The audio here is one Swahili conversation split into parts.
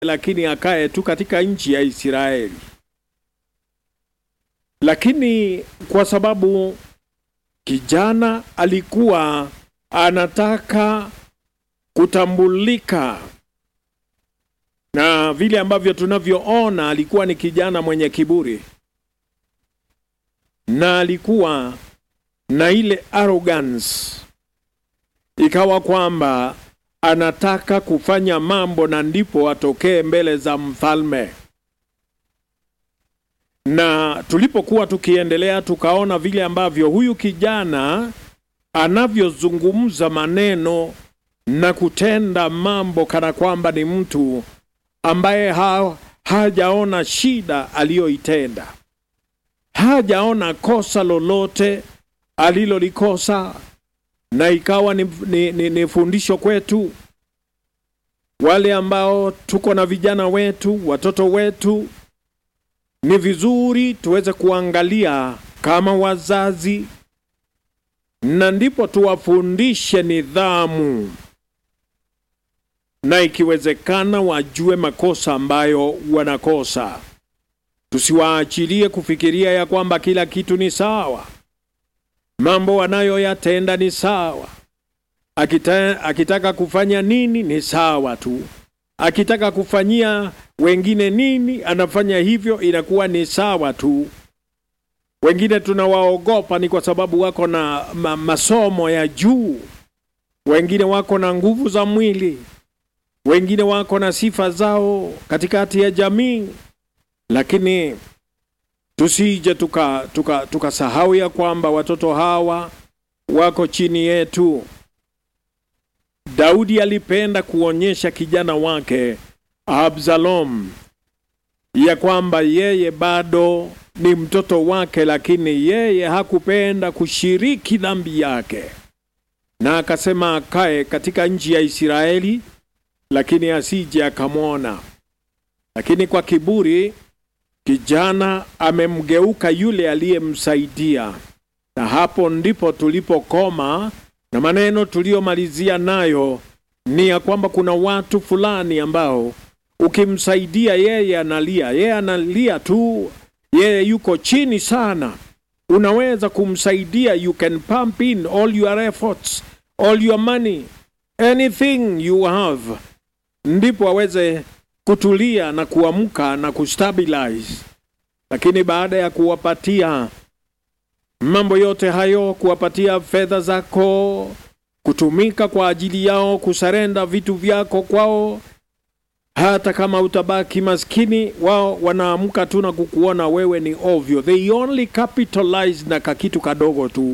lakini akae tu katika nchi ya Israeli. Lakini kwa sababu kijana alikuwa anataka kutambulika na vile ambavyo tunavyoona, alikuwa ni kijana mwenye kiburi na alikuwa na ile arrogance, ikawa kwamba anataka kufanya mambo na ndipo atokee mbele za mfalme. Na tulipokuwa tukiendelea, tukaona vile ambavyo huyu kijana anavyozungumza maneno na kutenda mambo kana kwamba ni mtu ambaye ha, hajaona shida aliyoitenda, hajaona kosa lolote alilolikosa, na ikawa ni, ni, ni, ni fundisho kwetu wale ambao tuko na vijana wetu, watoto wetu. Ni vizuri tuweze kuangalia kama wazazi, na ndipo tuwafundishe nidhamu na ikiwezekana wajue makosa ambayo wanakosa. Tusiwaachilie kufikiria ya kwamba kila kitu ni sawa, mambo wanayoyatenda ni sawa. Akita, akitaka kufanya nini ni sawa tu, akitaka kufanyia wengine nini anafanya hivyo, inakuwa ni sawa tu. Wengine tunawaogopa ni kwa sababu wako na ma, masomo ya juu, wengine wako na nguvu za mwili wengine wako na sifa zao katikati ya jamii, lakini tusije tukasahau tuka, tuka ya kwamba watoto hawa wako chini yetu. Daudi alipenda kuonyesha kijana wake Absalom ya kwamba yeye bado ni mtoto wake, lakini yeye hakupenda kushiriki dhambi yake, na akasema akae katika nchi ya Israeli lakini asije akamwona. Lakini kwa kiburi kijana amemgeuka yule aliyemsaidia, na hapo ndipo tulipokoma, na maneno tuliyomalizia nayo ni ya kwamba kuna watu fulani ambao ukimsaidia yeye analia, yeye analia tu, yeye yuko chini sana. Unaweza kumsaidia, you can pump in all your efforts, all your money, anything you have ndipo aweze kutulia na kuamka na kustabilize. Lakini baada ya kuwapatia mambo yote hayo, kuwapatia fedha zako, kutumika kwa ajili yao, kusarenda vitu vyako kwao, hata kama utabaki maskini, wao wanaamka tu na kukuona wewe ni ovyo. They only capitalize na kakitu kadogo tu.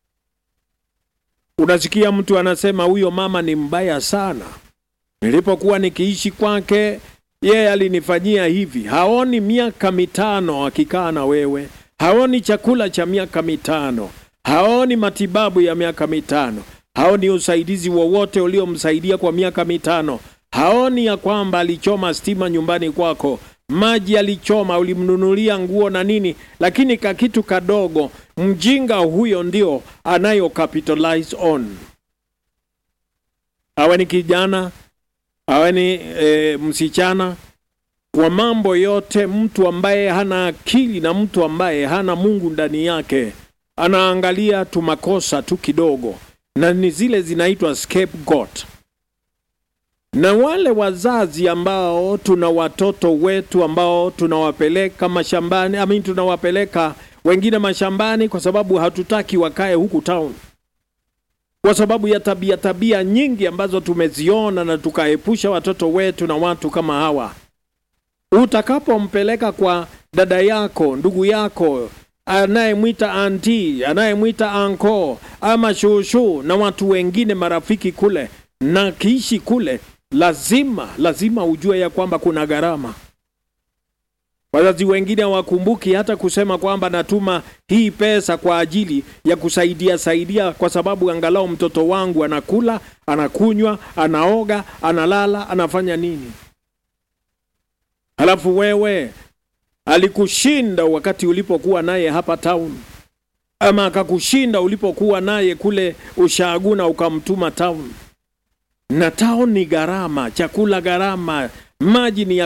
Unasikia mtu anasema huyo mama ni mbaya sana Nilipokuwa nikiishi kwake, yeye alinifanyia hivi. Haoni miaka mitano akikaa na wewe, haoni chakula cha miaka mitano, haoni matibabu ya miaka mitano, haoni usaidizi wowote uliomsaidia kwa miaka mitano, haoni ya kwamba alichoma stima nyumbani kwako, maji alichoma, ulimnunulia nguo na nini, lakini kakitu kadogo. Mjinga huyo ndio anayo capitalize on, awe ni kijana awe ni e, msichana. Kwa mambo yote, mtu ambaye hana akili na mtu ambaye hana Mungu ndani yake anaangalia tu makosa tu kidogo, na ni zile zinaitwa scapegoat. Na wale wazazi ambao tuna watoto wetu ambao tunawapeleka mashambani, I mean, tunawapeleka wengine mashambani kwa sababu hatutaki wakae huku town kwa sababu ya tabia tabia nyingi ambazo tumeziona na tukaepusha watoto wetu na watu kama hawa. Utakapompeleka kwa dada yako, ndugu yako, anayemwita anti, anayemwita anko ama shushu na watu wengine marafiki kule, na kiishi kule, lazima lazima ujue ya kwamba kuna gharama. Wazazi wengine hawakumbuki hata kusema kwamba natuma hii pesa kwa ajili ya kusaidia saidia, kwa sababu angalau mtoto wangu anakula, anakunywa, anaoga, analala, anafanya nini. Halafu wewe alikushinda wakati ulipokuwa naye hapa town, ama akakushinda ulipokuwa naye kule ushaguna ukamtuma town. Na town ni gharama, chakula gharama, maji ni ya